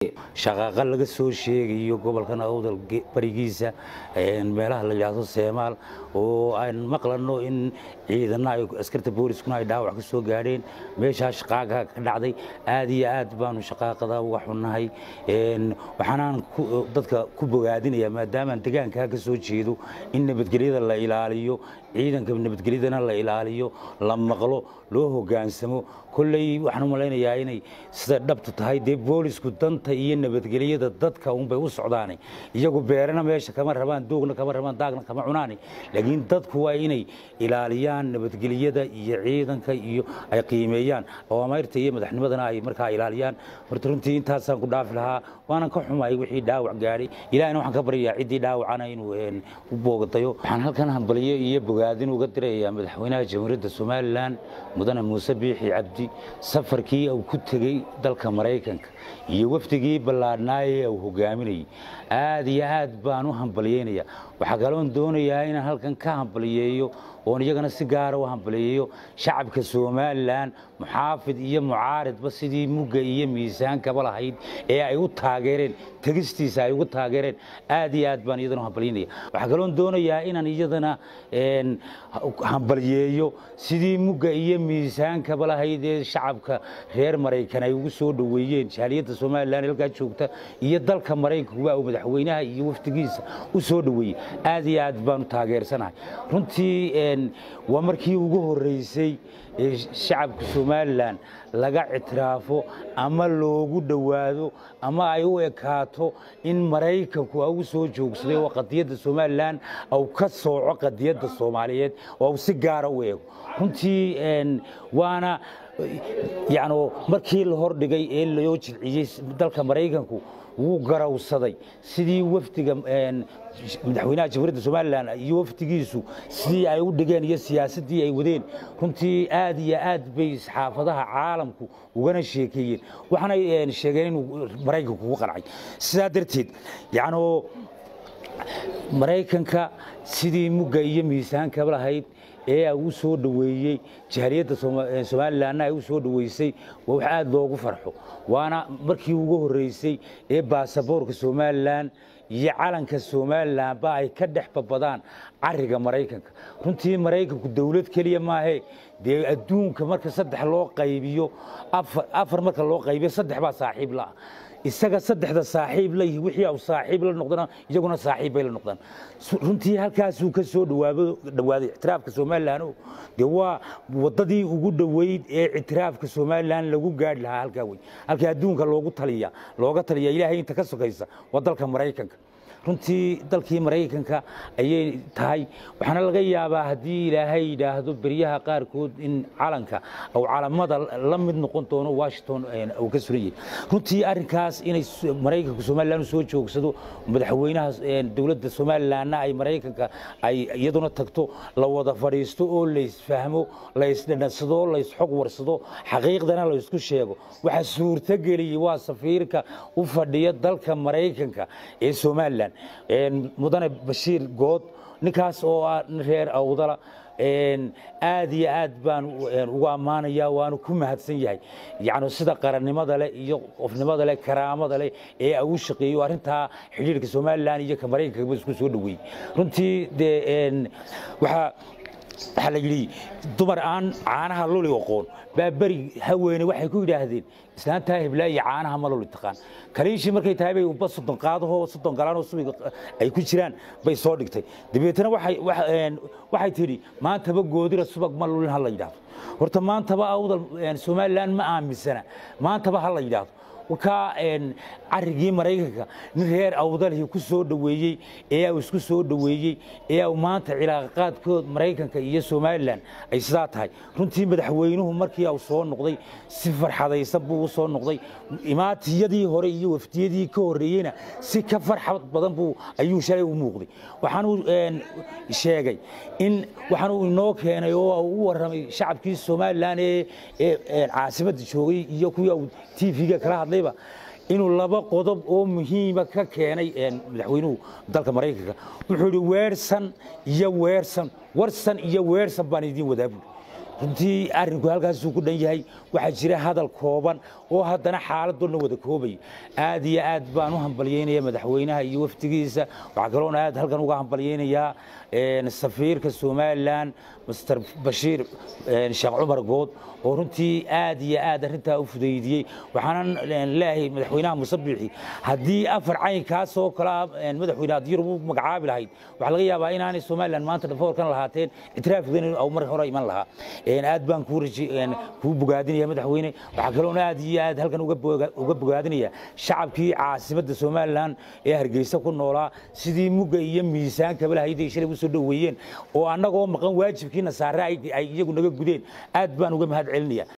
shaqaaqa laga soo sheegayo gobolkan awdal barigiisa meelaha la yidhaahdo seemaal oo aan maqlano in ciidana ay askarta booliskuna ay dhaawac ka soo gaadheen meeshaa shaqaaqa ka dhacday aad iyo aad baanu shaqaaqada uga xunnahay waxaanaan dadka ku bogaadinaya maadaamaan degaankaa ka soo jeedo in nabadgelyada la ilaaliyo ciidanka nabadgelyadana la ilaaliyo la maqlo loo hogaansamo kolley waxaan u malaynayaa inay sida dhabtu tahay dee boolisku danta iyo nabadgelyada dadka unbay u socdaane iyagu beerana meesha kama rabaan doogna kama rabaan daagna kama cunaane laakiin dadku waa inay ilaaliyaan nabadgelyada iyo ciidanka iyo ay qiimeeyaan awaameyrta iyo madaxnimadana ay markaa ilaaliyaan horta runtii intaasaan ku dhaafi lahaa waanan ka xumahay wixii dhaawac gaadhay ilahina waxaan ka baryayaa ciddii dhaawacana inuu u boogdayo waxaan halkan hambaliyo iyo bogaadin uga dirayaa madaxweynaha jamhuuriyadda somalilan mudane muuse biixi cabdi safarkii uu ku tegey dalka maraykanka iyo wafdigii ballaadhnaaye uu hogaaminayay aad iyo aad baan u hambalyeynaya waxaa kaloon doonayaa inaan halkan ka hambaliyeeyo oon iyagana si gaara u hambaliyeeyo shacabka somalilan muxaafid iyo mucaaridba sidii mugga iyo miisaankaba lahayd ee ay u taageereen tegistiisa ay ugu taageereen aad iyo aad baan iyadana u hambalyeynaya waxaa kaloon doonayaa inaan iyadana hambalyeeyo sidii mugga iyo miisaankaba lahayd ee shacabka reer maraykan ay ugu soo dhoweeyeen jaaliyadda somalilan halkaa joogta iyo dalka maraykankuba uu madaxweynaha iyo wafdigiisa u soo dhoweeyey aad iyo aad baanu taageersanahay runtii waa markii ugu horreysay ee shacabka somalilan laga ictiraafo ama loogu dhowaado ama ay u ekaato in maraykanku u soo joogsaday oo qadiyadda somalilan au ka sooco qadiyadda soomaaliyeed oo au si gaara u eego runtii waana yani markii la hordhigay ee loo jilciyey dalka maraykanku wuu garawsaday sidii wafdiga madaxweynaha jamhuuriyadda somalilan iyo wafdigiisu sidii ay u dhigeen iyo siyaasaddii ay wadeen runtii aad iyo aad bay saxaafadaha caalamku ugana sheekeeyeen waxaanay sheegeen inuu maraykanku ugu qancay sidaa darteed yacnoo maraykanka sidii mugga iyo miisaankaba lahayd ee u soo dhoweeyey jaaliyadda somalilanna ay u soo dhoweysay waa wax aad loogu farxo waana markii ugu horreysay ee baasaboorka somalilan iyo calanka somalilanba ay ka dhex babadaan cariga maraykanka runtii maraykanku dowlad keliya maahee dee adduunka marka saddex loo qaybiyo afar marka loo qaybiyo saddex baa saaxiib laah isaga saddexda saaxiib la wixii au saaxiib la noqdana iyaguna saaxiib bay la noqdaan runtii halkaasuu ka soo dhawaaday ictiraafka somalilan dee waa wadadii ugu dhoweyd ee ictiraafka somalilan lagu gaadhi lahaa halkaa wey halkii adduunka loogu taliya looga taliya ilaahay inta ka sokaysa waa dalka maraykanka runtii dalkii maraykanka ayay tahay waxaana laga yaabaa haddii ilaahay yidhaahdo beryaha qaarkood in calanka ou calamada la mid noqon doono washington uu ka suran yahay runtii arrinkaas inay maraykanka somalilan u soo joogsado madaxweynaha dowladda somalilanna ay maraykanka ay iyaduna tagto la wada fadhiisto oo laysfahmo laysdhanansado laysxog warsado xaqiiqdana laysku sheego waxa suurtageliyey waa safiirka u fadhiya dalka maraykanka ee somalilan mudane bashiir good ninkaas oo ah reer awdala aad iyo aad baan ugu ammaanaya waanu ku mahadsan yahay yani sida qarannimada leh iyo qofnimada leh karaamada leh ee u shaqeeyo arrintaa xidhiirka somalilan iyo ka maraykanka isku soo dhoweeyey runtii dee waxaa waxaa la yidhi dumar aan caanaha luli aqoon baa beri haweene waxay ku yidhaahdeen islaantaa heblaayo caanaha ma luli taqaan kaliishii markay tahay bay uba soddon qaadahoo soddon galaanoo subiga ay ku jiraan bay soo dhigtay dabeetana waxay tidhi maantaba goodira subag ma lulin ha la yidhaahdo horta maantaba awdal somalilan ma aaminsana maantaba ha la yidhaahdo wakaa carigii maraykanka nin reer awdalhi ku soo dhoweeyey ee uu isku soo dhoweeyey ee uu maanta cilaaqaadkood maraykanka iyo somalilan ay sidaa tahay runtii madaxweynuhu markii uu soo noqday si farxadaysan buu u soo noqday imaatiyadii hore iyo wafdiyadii ka horreeyeyna si ka farxad badan buu ayuu shalay u muuqday waxaanuu sheegay in waxaanuu inoo keenay oo u warramay shacabkii somalilan ee caasimadda joogay iyo kuwii uu tv-ga kala hadlayba inuu laba qodob oo muhiima ka keenay madaxweynuhu dalka maraykanka wuxuu yidhi weersan iyo weersan warsan iyo weersan baan idiin wadaa buuri runtii arrinku halkaasuu ku dhan yahay waxaa jira hadal kooban oo haddana xaaladdoodna wada koobaya aad iyo aad baan u hambalyeynaya madaxweynaha iyo wafdigiisa waxaa kaloona aad halkan uga hambalyeynayaa safiirka somalilan master bashiir sheekh cumar good oo runtii aad iyo aad arrintaa u fudaydiyey waxaanan leeyahay madaxweynaha musabixi haddii afar caynkaasoo kalea madaxweyne haddii yurub u magacaabi lahayd waxaa laga yaabaa inaanay somalilan maanta dhafoorkan lahaateen ictiraafkeeda au mar hore iman lahaa aad baan kuu bogaadinaya madaxweyne waxaa kaloona aad iyo aad halkan uga bogaadinaya shacabkii caasimadda somalilan ee hargeysa ku noolaa sidii mugga iyo miisaankaba lahayd ay shalay u soo dhoweeyeen oo annagoo maqan waajibkiina saare ay iyagu naga gudeen aad baan uga mahad celinaya